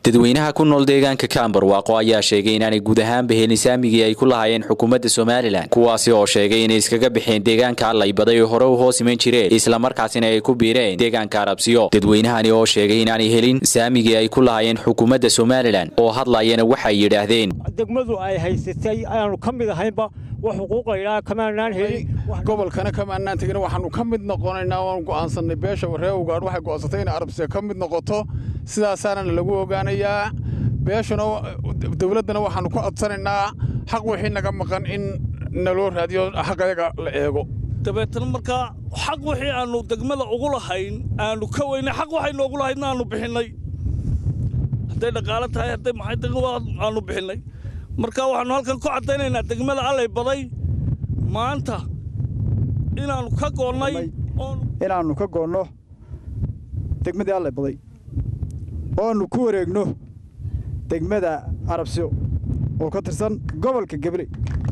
dadweynaha ku nool deegaanka kaambarwaaqo ayaa sheegay inaanay guud ahaanba helin saamigii ay ku lahaayeen xukuumadda somalilan kuwaasi oo sheegay inay iskaga baxeen deegaanka allaybaday oo hore u hoos iman jireen islamarkaasina ay ku biireen deegaanka arabsiyo dadweynahani oo sheegay inaanay helin saamigii ay ku lahaayeen xukuumadda somalilan oo hadlayana waxay yidhaahdeen degmadu ay haysatay ayaanu ka mid ahaynba wax xuquuqaydhaa kamaanaan helin gobolkana kamaanaan tegin waxaanu ka mid noqonaynaa waan go'aansannay beesha reer ugaadh waxay go'aansatay in arabsiya ka mid noqoto sidaasaana lagu ogaanayaa beeshuna dowladdana waxaanu ku codsanaynaa xaq wixii naga maqan in naloo raadiyo xaqayaga la eego dabeetana markaa xaq wixii aannu degmada ugu lahayn aanu ka weynay xaq waxay noogu lahaydna aanu bixinnay hadday dhaqaalo tahay hadday maxay aanu bixinnay marka waxaannu halkan ku caddaynaynaa degmada allay baday maanta inaannu ka goonnay inaannu ka goonno degmadii allay baday oannu ku wareegno degmada arabsiyo oo ka tirsan gobolka gabley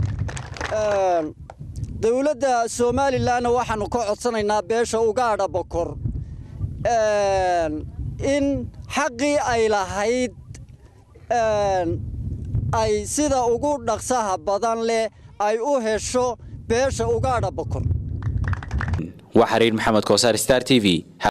dowladda somalilanna waxaannu ka codsanaynaa beesha ugaadha bokor in xaqii ay lahayd ay sida ugu dhaqsaha badan leh ay u hesho beesha ugaadha bokor waa xiriir maxamed koosaar star t v